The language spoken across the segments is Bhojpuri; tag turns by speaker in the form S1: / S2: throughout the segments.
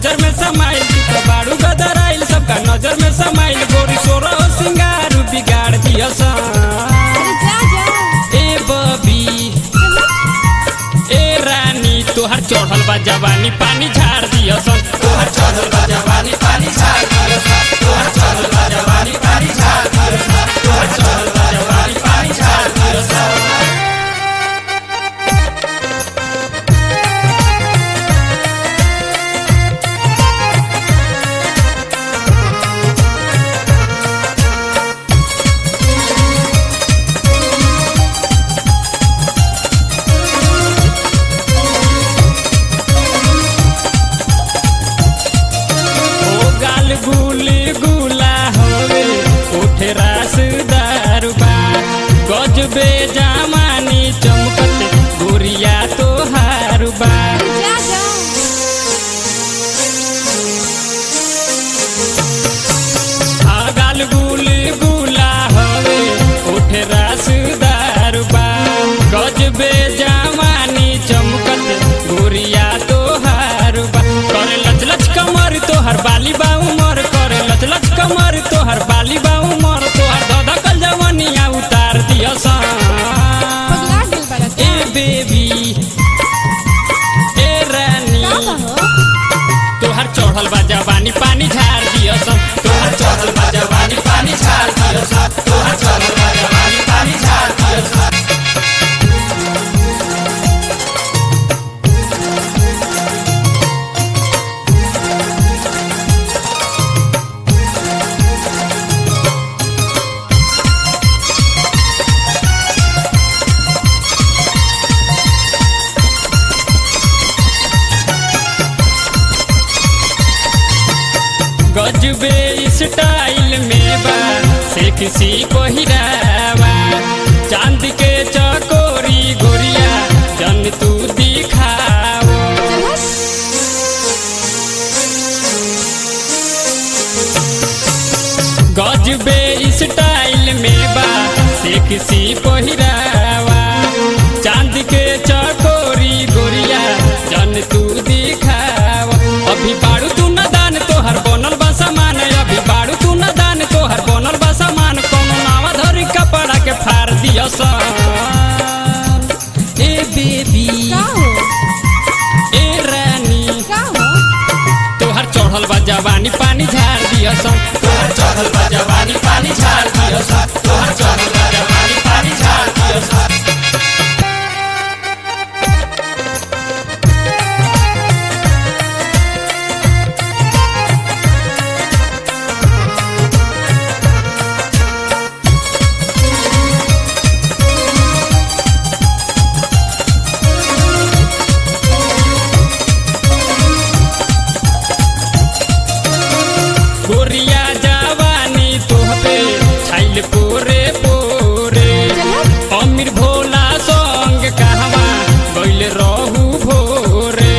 S1: नजर में समाइल तू तो बाड़ू गदर आइल सबका नजर में समाइल गोरी सोरो सिंगार बिगाड़ दिया सा
S2: अरे जा जा
S1: ए बबी ए रानी तोहर चढ़ल बा जवानी पानी झाड़ दिया सन तोहर चढ़ल बा जवानी पानी झाड़ दिया सन तोहर चढ़ल बा जवानी पानी झाड़ दिया सन तोहर चढ़ल बा जवानी पानी झाड़ दिया सन ओ गाल गुली गुला होवे उठे रासदार बा गजबे जामानी चमकत गोरिया तोहार बा
S2: जा जा
S1: आ गाल गुली गुला होवे उठे रासदार बा गजबे जामानी चमकत गोरिया तोहार बा करे लच लच कमर तोहर बाली बा उमर करे लच लच कमर तोहर बाली बा उमर तोहर ददा कल जवनिया उतार दिया सा
S2: पगला गेल बड़ा
S1: ए बेबी ए रानी
S2: का कहो
S1: तोहर चढ़ल बा जवानी पानी झाड़ दिया सन तोहर चढ़ल बा जवानी पानी झाड़ दिया सन तोहर चढ़ल बा जवानी पानी झाड़ दिया सन गजबे स्टाइल में बा से किसी को हिरावा चांद के चकोरी गोरिया जन तू दिखाओ
S2: चल
S1: गजबे स्टाइल में बा से किसी पहिरावा चांद के चकोरी गोरिया जन तू दिखावा अभी बाड़ू तू न दान तोहर बनल बा सामान अभी बाड़ू तू न दान तोहर बनल बा सामान कोनो नावा धरी कपड़ा के फाड़ दिया सन ए बेबी
S2: का हो
S1: ए रानी
S2: का हो
S1: तोहर चढ़ल बा जवानी पानी झाड़ दिया सन तोहर चढ़ल बा जवानी पानी झाड़ दिया सन तोहर चढ़ल बा जवानी पानी झाड़ दिया सन गोरिया जवानी तोहपे छाइल पोरे पोरे अमीर भोला संग कहवा गइल रहू भोरे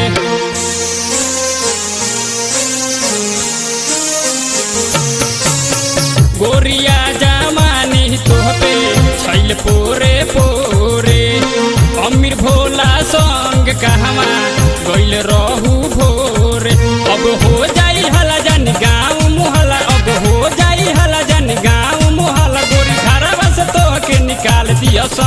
S1: गोरिया जवानी तोहपे छाइल पोरे पोरे अमीर भोला संग कहवा गइल रहू भोरे अब हो जाई हला जन गाँव मुहला अब हो जाई हला जन गाँव मुहला गोरी घरवा से तोहके निकाल दिया सा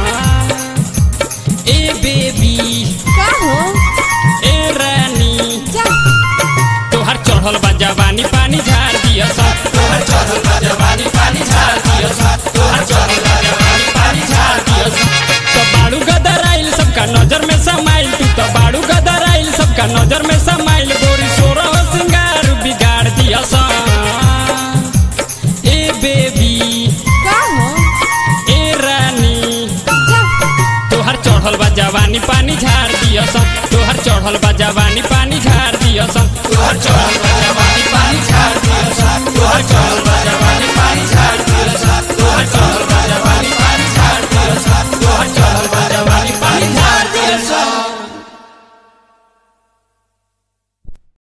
S1: ए बेबी
S2: का हो
S1: ए रानी
S2: जा
S1: तोहर चढ़ल बा जवानी पानी झाड़ दिया सा तोहर चढ़ल बा जवानी पानी झाड़ दिया सा तोहर चढ़ल बा जवानी पानी झाड़ दिया सा तो बाड़ू गदर आइल सबका नजर में समाइल तू तो बाड़ू गदर आइल सबका नजर में समाइल गोरी सोरो सिंगार बिगाड़ दिया सा ए बेबी
S2: का हो
S1: ए रानी
S2: जा
S1: तोहर चढ़ल बा जवानी पानी झाड़ दिया सा तोहर चढ़ल बा जवानी